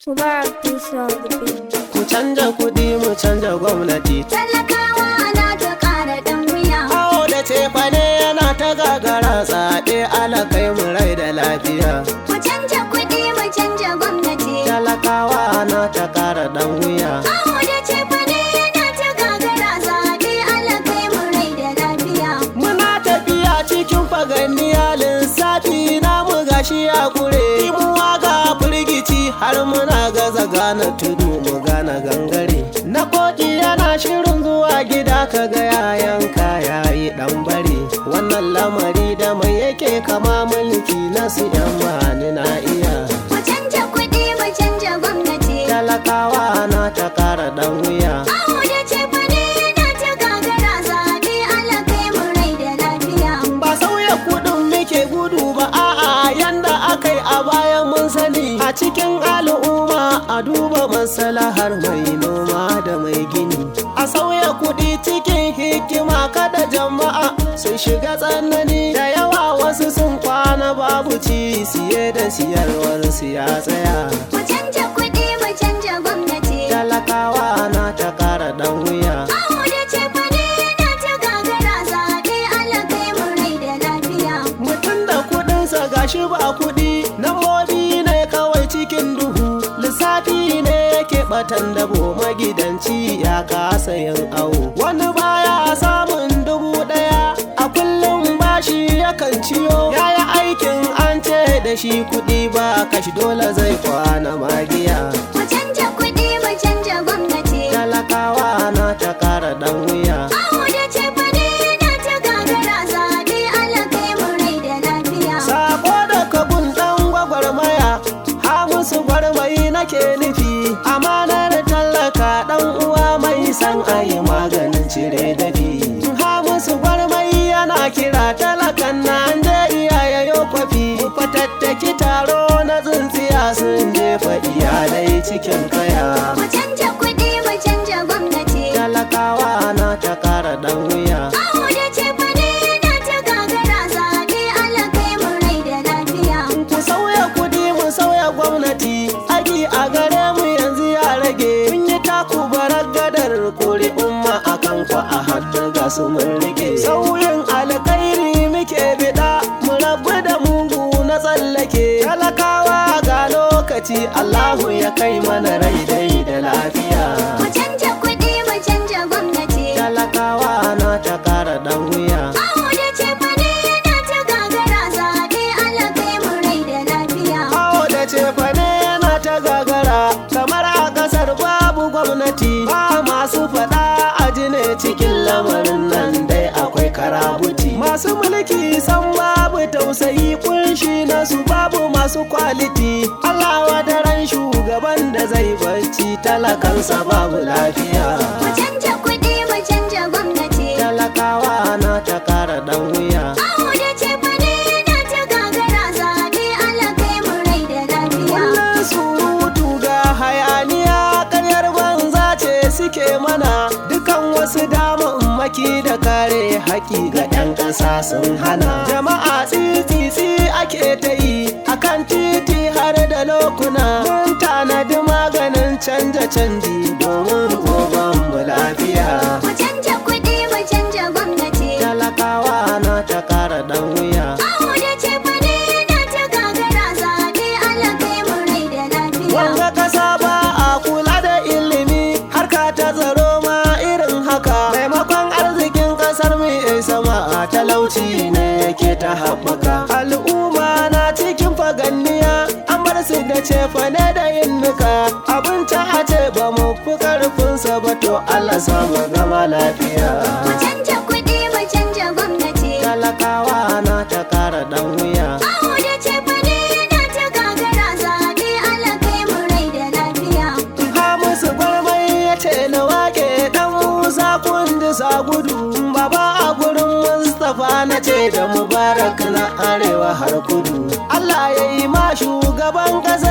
Mubarak peace on the beat. Ku canja kuɗi mu canja gwamnati. Talakawa na ta ƙara ɗan wuya. Awo da cefane yana ta gagara zaɓe alakai mu rai da lafiya. Mu canja kuɗi mu canja gwamnati. Talakawa na ta ƙara ɗan wuya. Awo da cefane yana ta gagara zaɓe Allah kai mu rai da lafiya. Muna tafiya cikin faganniya lissafi na mu gashi a kure. Imuwa ga firgici har muna gaza gane tudu mu gane gangare. Na koki yana shirin zuwa gida ka ga yayan kaya yi dan bare. Wannan lamari da mai yake kama mulki na su yan mani na iya. Mu canja kuɗi mu canja gwamnati. Talakawa na ta kara dan wuya. Awo da cefane yana ta gagara zaɓe Allah kai mu rai da lafiya. ba sauya kudin muke gudu ba a'a yanda aka yi a baya mun sani a cikin al'umma a duba masalahar mai noma da mai gini a sauya kudi cikin hikima kada jama'a su shiga tsanani da yawa wasu sun kwana babu ci siye da siyarwar su ya tsaya Mu canja kuɗi mu canja gwamnati. talakawa na ta kara dan wuya Awo da cefane yana ta gagara zaɓe Allah kai mu rai da lafiya. mutum da kudinsa gashi ba kudi nambobi ne kawai cikin duhu lissafi ne yake batan dabo magidanci ya kasa yin awo wani baya samun dubu daya a kullum bashi yakan ciyo yayi aikin an ce da shi kudi ba kashi dole zai kwana magiya Mu canja kuɗi mu canja gwamnati. talakawa na ta kara dan wuya Awo da cefane yana ta gagara zaɓe Allah kai mu rai da lafiya. Sako da kabun ɗan gwagwarmaya, ha musu gwarmai nake nufi, amanar tallaka ɗan uwa mai san ayi maganin cire dafi. Ha musu gwarmai yana kira talakan Najeriya ya yo kwafi, fatattaki taro na tsintsiya sun jefa iyalai cikin kaya. Mu canja kuɗi mu canja gwamnati. Talakawa na ta kara ɗan wuya. Awo da cefane yana ta gagara zaɓe Allah kai mu rai da lafiya. ku sauya kudi mu sauya gwamnati aiki a gare mu yanzu ya rage mun yi taku barar gadar kori umma a kan ku a hannu ga su mun rike sauyin alkhairi muke bida mu rabu da mugu na tsallake talakawa ga lokaci allahu ya kai mana rai dai da lafiya Mu canja kuɗi mu canja gwamnati. talakawa na ta kara dan wuya Awo da cefane yana ta gagara zaɓe Allah kai mu rai da lafiya. Awo da cefane yana ta gagara kamar a kasar babu gwamnati ba masu faɗa a ne cikin lamarin nan dai akwai karabuti masu mulki san babu tausayi kunshi na su babu masu kwaliti Allah wadaran shugaban da zai bacci talakansa babu lafiya Mu canja kuɗi mu canja gwamnati. talakawa na ta kara dan wuya Awo da cefane yana ta gagara zaɓe Allah kai mu rai da lafiya. Kullum surutu ga hayaniya karyar banza ce suke mana dukan wasu damammaki da kare haƙi ga 'yan ƙasa sun hana jama'a tsitsitsi ake ta yi akan titi har da lokuna mun tanadi maganin canja canji domin goban mu lafiya Mu canja kuɗi mu canja gwamnati. talakawa na ta kara dan wuya Awo da cefane yana ta gagara zaɓe Allah kai mu rai da lafiya. Wanga kasa ba a kula da ilimi harka ta tsaro ma irin haka maimakon arzikin kasar mu ya sama a talauci ne yake ta haɓaka al'umma na cikin faganniya an bar su da cefane da yin nuka abinci a ce ba mu fi karfinsa ba to Allah samu gama lafiya Mu canja kuɗi mu canja gwamnati. talakawa na ta kara dan wuya Awo da cefane yana ta gagara zaɓe Allah kai mu rai da lafiya. ha musu gwarmai ya ce na wake dan musa kundi sa gudu baba a gurin mustapha na ce da mubarak na arewa har kudu allah ya yi ma shugaban kasa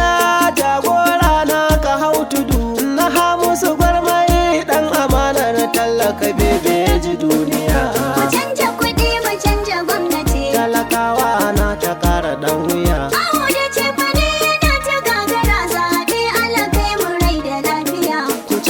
jagora na ka hau tudu na ha musu gwarmai dan amanar tallaka bebe ji duniya Mu canja kuɗi mu canja gwamnati. talakawa na ta kara dan wuya Awo da cefane yana ta gagara zaɓe Allah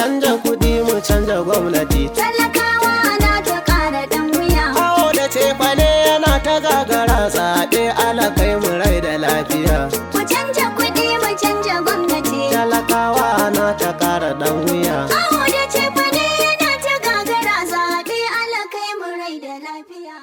canja kuɗi mu canja gwamnati talakawa na ta ƙara ɗan wuya. Awo da cefane yana ta gagara zaɓe ala kai mu rai da lafiya Ku canja kuɗi mu canja gwamnati. talakawa na ta ƙara ɗan wuya Awo